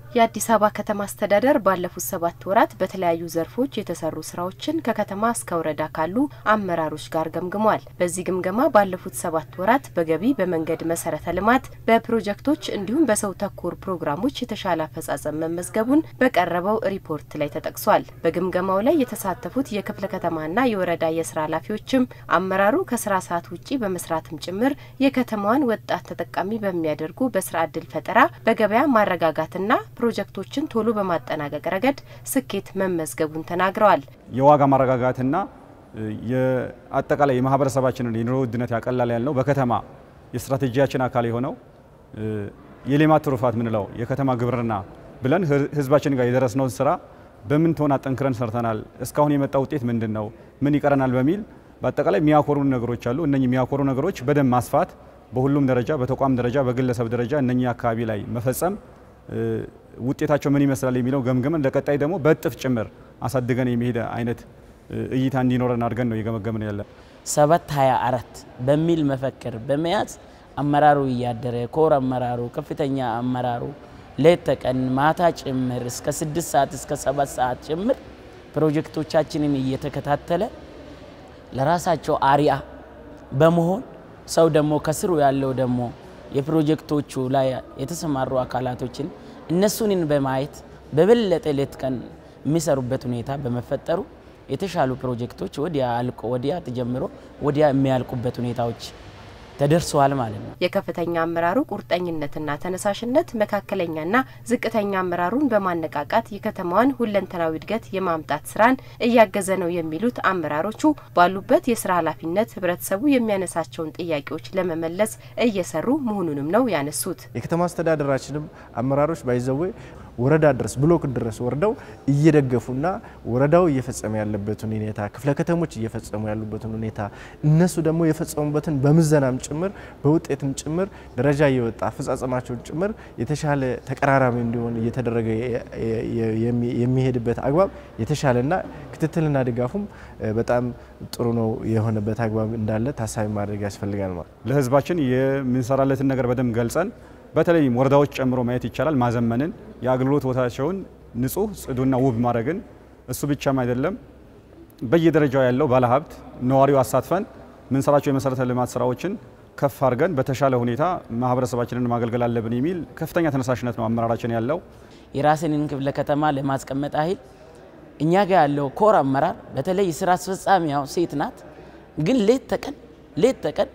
የአዲስ አበባ ከተማ አስተዳደር ባለፉት ሰባት ወራት በተለያዩ ዘርፎች የተሰሩ ስራዎችን ከከተማ እስከ ወረዳ ካሉ አመራሮች ጋር ገምግሟል። በዚህ ግምገማ ባለፉት ሰባት ወራት በገቢ በመንገድ መሰረተ ልማት፣ በፕሮጀክቶች እንዲሁም በሰው ተኮር ፕሮግራሞች የተሻለ አፈጻጸም መመዝገቡን በቀረበው ሪፖርት ላይ ተጠቅሷል። በግምገማው ላይ የተሳተፉት የክፍለ ከተማና የወረዳ የስራ ኃላፊዎችም አመራሩ ከስራ ሰዓት ውጪ በመስራትም ጭምር የከተማዋን ወጣት ተጠቃሚ በሚያደርጉ በስራ እድል ፈጠራ፣ በገበያ ማረጋጋትና ፕሮጀክቶችን ቶሎ በማጠናቀቅ ረገድ ስኬት መመዝገቡን ተናግረዋል። የዋጋ ማረጋጋትና የአጠቃላይ የማህበረሰባችንን የኑሮ ውድነት ያቀላል ያልነው በከተማ የስትራቴጂያችን አካል የሆነው የሌማት ትሩፋት ምንለው የከተማ ግብርና ብለን ህዝባችን ጋር የደረስነውን ስራ በምን ትሆን አጠንክረን ሰርተናል፣ እስካሁን የመጣ ውጤት ምንድን ነው፣ ምን ይቀረናል በሚል በአጠቃላይ የሚያኮሩ ነገሮች አሉ። እነኚህ የሚያኮሩ ነገሮች በደንብ ማስፋት በሁሉም ደረጃ በተቋም ደረጃ በግለሰብ ደረጃ እነኚህ አካባቢ ላይ መፈጸም ውጤታቸው ምን ይመስላል የሚለው ገምገመን ለቀጣይ ደግሞ በእጥፍ ጭምር አሳድገን የሚሄድ አይነት እይታ እንዲኖረን አድርገን ነው እየገመገምን ያለ። ሰባት ሀያ አራት በሚል መፈክር በመያዝ አመራሩ እያደረ ኮር አመራሩ ከፍተኛ አመራሩ ሌት ተቀን ማታ ጭምር እስከ ስድስት ሰዓት እስከ ሰባት ሰዓት ጭምር ፕሮጀክቶቻችንን እየተከታተለ ለራሳቸው አሪያ በመሆን ሰው ደግሞ ከስሩ ያለው ደግሞ የፕሮጀክቶቹ ላይ የተሰማሩ አካላቶችን እነሱንን በማየት በበለጠ ሌት ቀን የሚሰሩበት ሁኔታ በመፈጠሩ የተሻሉ ፕሮጀክቶች ወዲያ አልቆ ወዲያ ተጀምሮ ወዲያ የሚያልቁበት ሁኔታዎች ተደርሰዋል ማለት ነው። የከፍተኛ አመራሩ ቁርጠኝነትና ተነሳሽነት መካከለኛና ዝቅተኛ አመራሩን በማነቃቃት የከተማዋን ሁለንተናዊ እድገት የማምጣት ስራን እያገዘ ነው የሚሉት አመራሮቹ ባሉበት የስራ ኃላፊነት ህብረተሰቡ የሚያነሳቸውን ጥያቄዎች ለመመለስ እየሰሩ መሆኑንም ነው ያነሱት። የከተማ አስተዳደራችንም አመራሮች ባይዘዌ ወረዳ ድረስ ብሎክ ድረስ ወርደው እየደገፉና ወረዳው እየፈጸመ ያለበትን ሁኔታ ክፍለ ከተሞች እየፈጸሙ ያሉበትን ሁኔታ እነሱ ደግሞ የፈጸሙበትን በምዘናም ጭምር በውጤትም ጭምር ደረጃ እየወጣ አፈጻጸማቸውን ጭምር የተሻለ ተቀራራቢ እንዲሆን እየተደረገ የሚሄድበት አግባብ የተሻለና ክትትልና ድጋፉም በጣም ጥሩ ነው የሆነበት አግባብ እንዳለ ታሳቢ ማድረግ ያስፈልጋል ማለት ለህዝባችን የምንሰራለትን ነገር በደንብ ገልጸን በተለይም ወረዳዎች ጨምሮ ማየት ይቻላል። ማዘመንን የአገልግሎት ቦታቸውን ንጹህ፣ ጽዱና ውብ ማድረግን እሱ ብቻም አይደለም፣ በየደረጃው ያለው ባለሀብት ነዋሪው አሳትፈን ምንሰራቸው የመሰረተ ልማት ስራዎችን ከፍ አድርገን በተሻለ ሁኔታ ማህበረሰባችንን ማገልገል አለብን የሚል ከፍተኛ ተነሳሽነት ነው አመራራችን ያለው። የራስንን ክፍለ ከተማ ለማስቀመጥ ያህል እኛ ጋር ያለው ኮር አመራር በተለይ ስራ አስፈጻሚያው ሴት ናት። ግን ሌት ተቀን ሌት ተቀን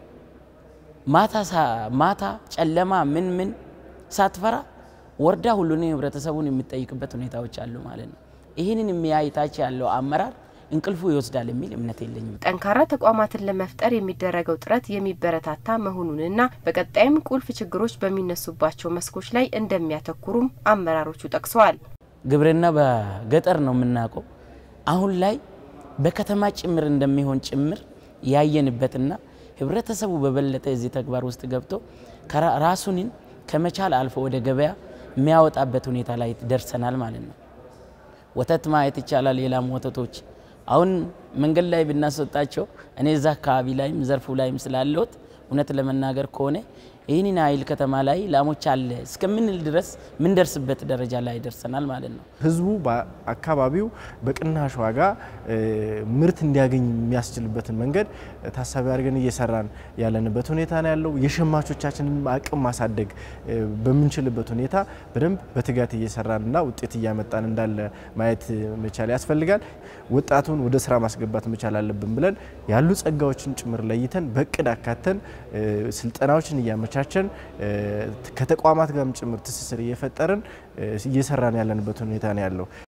ማታ ማታ ጨለማ ምን ምን ሳትፈራ ወርዳ ሁሉንም ህብረተሰቡን የሚጠይቅበት ሁኔታዎች አሉ ማለት ነው። ይህንን የሚያይታች ያለው አመራር እንቅልፉ ይወስዳል የሚል እምነት የለኝም። ጠንካራ ተቋማትን ለመፍጠር የሚደረገው ጥረት የሚበረታታ መሆኑንና በቀጣይም ቁልፍ ችግሮች በሚነሱባቸው መስኮች ላይ እንደሚያተኩሩም አመራሮቹ ጠቅሰዋል። ግብርና በገጠር ነው የምናውቀው። አሁን ላይ በከተማ ጭምር እንደሚሆን ጭምር ያየንበትና ህብረተሰቡ በበለጠ እዚህ ተግባር ውስጥ ገብቶ ራሱንን ከመቻል አልፎ ወደ ገበያ የሚያወጣበት ሁኔታ ላይ ደርሰናል ማለት ነው። ወተት ማየት ይቻላል። የላም ወተቶች አሁን መንገድ ላይ ብናስወጣቸው እኔ እዛ አካባቢ ላይም ዘርፉ ላይም ስላለሁት እውነት ለመናገር ከሆነ ይህንን ኃይል ከተማ ላይ ላሞች አለ እስከምንል ድረስ ምንደርስበት ደረጃ ላይ ደርሰናል ማለት ነው። ህዝቡ በአካባቢው በቅናሽ ዋጋ ምርት እንዲያገኝ የሚያስችልበትን መንገድ ታሳቢ አድርገን እየሰራን ያለንበት ሁኔታ ነው ያለው። የሸማቾቻችንን አቅም ማሳደግ በምንችልበት ሁኔታ በደንብ በትጋት እየሰራንና ውጤት እያመጣን እንዳለ ማየት መቻል ያስፈልጋል። ወጣቱን ወደ ስራ ማስገባት መቻል አለብን ብለን ያሉ ጸጋዎችን ጭምር ለይተን በእቅድ አካተን ስልጠናዎችን እያመቻቸን ከተቋማት ጋርም ጭምር ትስስር እየፈጠርን እየሰራን ያለንበት ሁኔታ ነው ያለው።